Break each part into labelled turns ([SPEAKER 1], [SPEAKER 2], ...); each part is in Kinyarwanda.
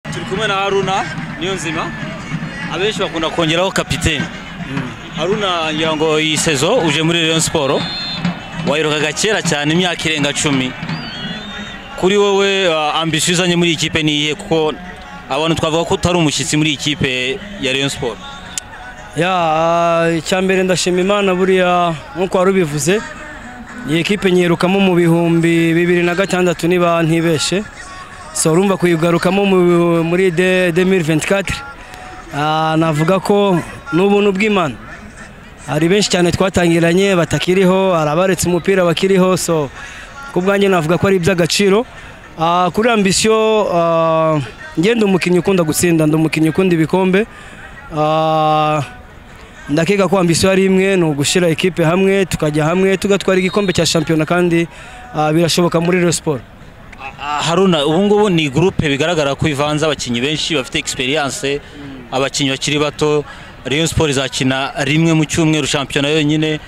[SPEAKER 1] turi kumwe na haruna niyo nzima abenshi bakunda kongeraho kapitene haruna ngira ngo iyi sezo uje muri Rayon siporo wayirukaga kera cyane imyaka irenga cumi kuri wowe uh, ambisiyo uzanye muri iyi kipe ni iyihe kuko abantu twavuga ko utari umushyitsi muri iyi kipe ya Rayon siporo
[SPEAKER 2] ya icyambere ndashima imana buriya nk'uko wari ubivuze iyi kipe nyirukamo mu bihumbi bibiri na gatandatu niba ntibeshe so urumva kuyigarukamo mu- muri de 2024 Ah, navuga ko n'ubuntu bw'imana hari benshi cyane twatangiranye batakiriho hari abaretse umupira bakiriho so ku bwanjye navuga ko ari iby'agaciro Ah, kuri ambisiyo ngenda umukinnyi ukunda gutsinda ndi umukinnyi ukunda ibikombe Ah, ndakeka ko ambisiyo ari imwe ni ugushyira ekipe hamwe tukajya hamwe tugatwara igikombe cya shampiyona kandi ah, birashoboka muri Rayon Sport
[SPEAKER 1] Ah, haruna ubu ngubu ni gurupe bigaragara ko ivanze abakinnyi benshi bafite experience abakinnyi bakiri bato Rayon Sport izakina rimwe mu cyumweru shampiyona yonyine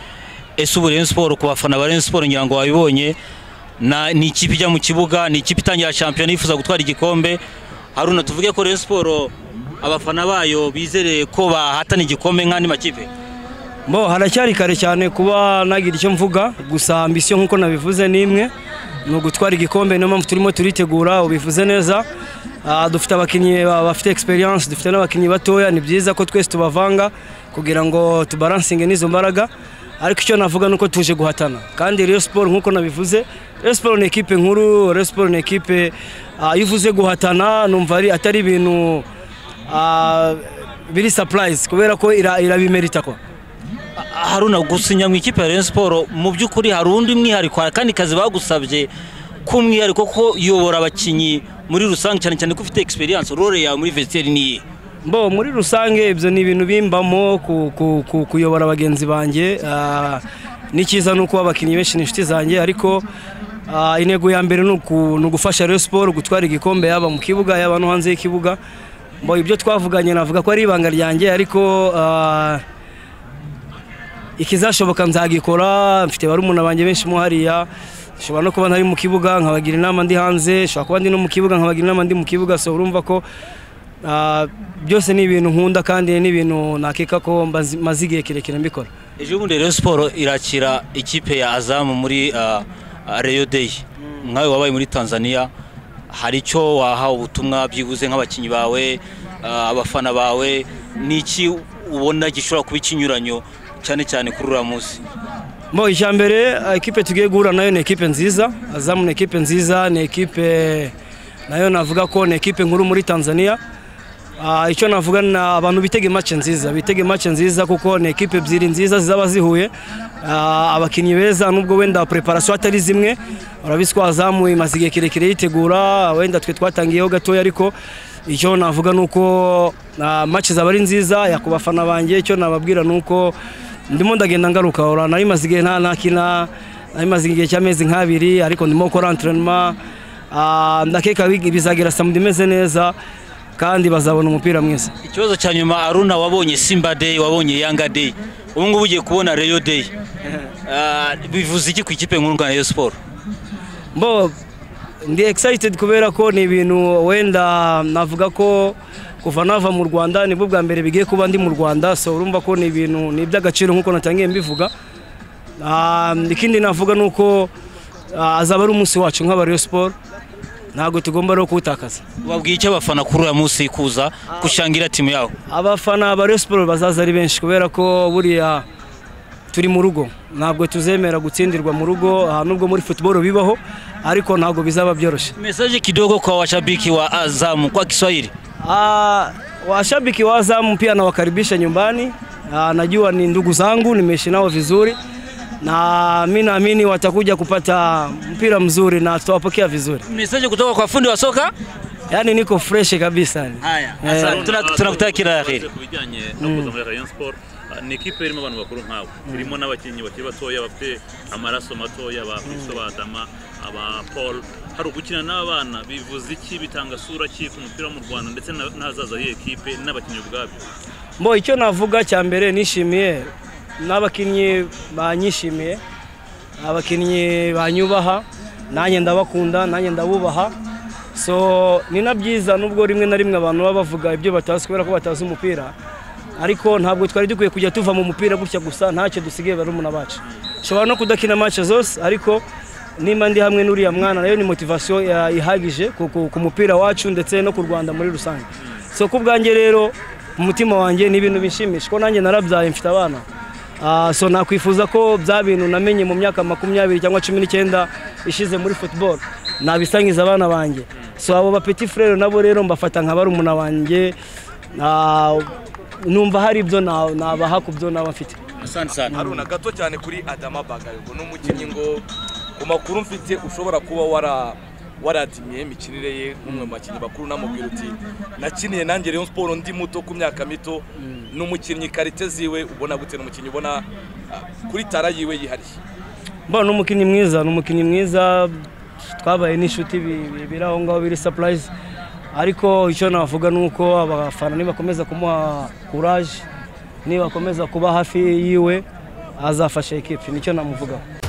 [SPEAKER 1] ese ubu Rayon Sport ku bafana ba Rayon Sport ngira ngo wabibonye na ni ikipe ijya mu kibuga ni ikipe itangira shampiyona yifuza gutwara igikombe haruna tuvuge ko Rayon Sport abafana bayo bizereye ko bahatana igikombe nk'andi makipe
[SPEAKER 2] Bo haracyari kare cyane kuba nagira icyo mvuga gusa ambisiyo nk'uko nabivuze ni imwe ni ugutwara igikombe niyo mpamvu turimo turitegura ubivuze neza Ah, dufite abakinnyi ba- bafite experience dufite n'abakinnyi batoya ni byiza ko twese tubavanga kugira ngo tubaransinge n'izo mbaraga ariko icyo navuga ni uko tuje guhatana kandi Rayon Sport nk'uko nabivuze Rayon Sport ni ekipe nkuru Rayon Sport ni ekipe ah, iyo uvuze guhatana numva ari atari ibintu ah, biri surprise kubera ko ira- irabimerita ko
[SPEAKER 1] Haruna gusinya mu ikipe ya Rayon Sport mu by'ukuri hari undi mwihariko hari akandi kazi bagusabye k'umwihariko ko yobora abakinnyi muri rusange cyane cyane ko ufite experience role yawe muri vestiaire ni iyihe
[SPEAKER 2] Bo muri rusange ibyo ni ibintu bimbamo ku- ku- ku- kuyobora bagenzi banjye ah, ni cyiza nuko abakinnyi benshi ni inshuti zanjye ariko ah, intego ya mbere ni uku- ni ugufasha Rayon Sport gutwara igikombe yaba mu kibuga yaba no hanze y'ikibuga bo ibyo twavuganye navuga ko ari ibanga ryanjye ariko ah, ikizashoboka nzagikora mfite barumuna banjye benshi mo hariya nshobora no kuba ntari mu kibuga nkabagira inama ndi hanze nshobora kuba ndi no mu kibuga nkabagira inama ndi mu kibuga so urumva ko ah, byose ni ibintu nkunda kandi ni ibintu nakeka ko mbazi- maze igihe kirekire mbikora
[SPEAKER 1] ejo bundi Rayon Sport irakira ikipe ya Azam muri ah, ah, Rayon Day nkawe wabaye muri Tanzania hari icyo wahawe ubutumwa byibuze nk'abakinnyi bawe ah, abafana bawe ni iki ubona gishobora kuba ikinyuranyo cyane cyane kuri uriya munsi
[SPEAKER 2] Mo icya mbere ah, ekipe tugiye guhura nayo ni ekipe nziza Azam ni ekipe nziza ni ekipe nayo navuga ko ni ekipe nkuru muri Tanzania Ah, icyo navuga ni abantu bitege match nziza bitege match nziza kuko ni ekipe ebyiri nziza zizaba zihuye Ah, abakinnyi beza nubwo wenda preparation atari zimwe urabizi ko Azam imaze igihe kirekire yitegura wenda twe twatangiyeho gatoya ariko icyo navuga ni uko ah, match zaba ari nziza yakubafana banjye icyo nababwira ni uko ndimo ndagenda ngaruka ora nari maze igihe nta ntakina nari maze igihe cy'amezi nk'abiri ariko ndimo gukora entraînement Ah, ndakeka wigi- bizagera samedi imeze neza kandi bazabona umupira mwiza
[SPEAKER 1] ikibazo cya nyuma aruna wabonye simba day wabonye yanga day ubu ngubu ugiye kubona reyo day Ah, bivuze iki ku ikipe nkuru ya siporo
[SPEAKER 2] mbo ndi excited kubera ko ni ibintu wenda navuga ko kuva nava mu rwanda nibwo bwa mbere bigiye kuba ndi mu rwanda so urumva ko ni ibintu ni iby'agaciro nk'uko natangiye mbivuga Ah, ikindi navuga ni uko ah, azaba ari umunsi wacu nk'aba Rayon Sport ntabwo tugomba rero kuwutakaza
[SPEAKER 1] wabwiye icyo abafana kuri uyu munsi kuza gushangira timu yawe
[SPEAKER 2] abafana ba Rayon Sport bazaza ari benshi kubera ko buriya turi mu rugo ntabwo tuzemera gutsindirwa mu rugo ah, nubwo muri football bibaho ariko ntabwo bizaba byoroshye
[SPEAKER 1] mesaje kidogo kwa washabiki wa azamu kwa kiswahili
[SPEAKER 2] Ah, washabiki wa Azam pia nawakaribisha nyumbani. Ah, najua ni ndugu zangu, nimeishi nao vizuri na mi naamini watakuja kupata mpira mzuri na tutawapokea vizuri,
[SPEAKER 1] mesaje kutoka kwa fundi wa soka
[SPEAKER 2] yaani niko fresh kabisa.
[SPEAKER 1] haya
[SPEAKER 2] Eh,
[SPEAKER 1] asante. Tuna- tunakutakia kila la heri
[SPEAKER 3] ku bijyanye no kuza muri Rayon Sport ah, ni ikipe irimo abantu bakuru nkawe irimo n'abakinnyi bakiri batoya bafite amaraso matoya ba Kristo Badama aba Paul hari ugukina n'abana bivuze iki bitanga sura ki ku mupira wo mu Rwanda ndetse na- n'ahazaza y'iyi kipe n'abakinnyi ubwabyo
[SPEAKER 2] Mbo icyo navuga cya mbere nishimiye n'abakinnyi banyishimiye, abakinnyi banyubaha, nanjye ndabakunda, nanjye ndabubaha. so ni na byiza nubwo rimwe na rimwe abantu baba bavuga ibyo batazi kubera ko batazi umupira ariko ntabwo twari dukwiye kujya tuva mu mupira gutya gusa ntacyo dusigaye barumuna bacu nshobora no kudakina match zose ariko nimba ndi hamwe n'uriya mwana nayo ni motivasiyo ihagije ku- ku- ku mupira wacu ndetse no ku rwanda muri rusange so ku bwanjye rero umutima wanjye ni ibintu bishimisha ko nanjye narabyaye mfite abana Ah, so nakwifuza ko bya bintu namenye mu myaka makumyabiri cyangwa cumi n'icyenda ishize muri football nabisangiza abana banjye so abo bapeti frere nabo rero mbafata nka barumuna banjye Ah, numva hari ibyo na- nabaha ku byo naba mfite
[SPEAKER 1] asante sana
[SPEAKER 4] haruna gato cyane kuri adama bagayogo ni umukinnyi ngo ku makuru mfite ushobora kuba wara waradimiye imikinire ye nk'umwe mu bakinnyi bakuru namubwira uti nakiniye nanjye Rayon siporo ndi muto ku myaka mito ni umukinnyi karite ziwe ubona gute ni umukinnyi ubona ah, kuri tara yiwe yihariye
[SPEAKER 2] mbona ni umukinnyi mwiza ni umukinnyi mwiza twabaye n'inshuti bi- bi- biri aho ngaho biri sapurayizi ariko icyo navuga ni uko abafana nibakomeza kumuha kuraje nibakomeza kuba hafi yiwe azafasha ekipi nicyo namuvugaho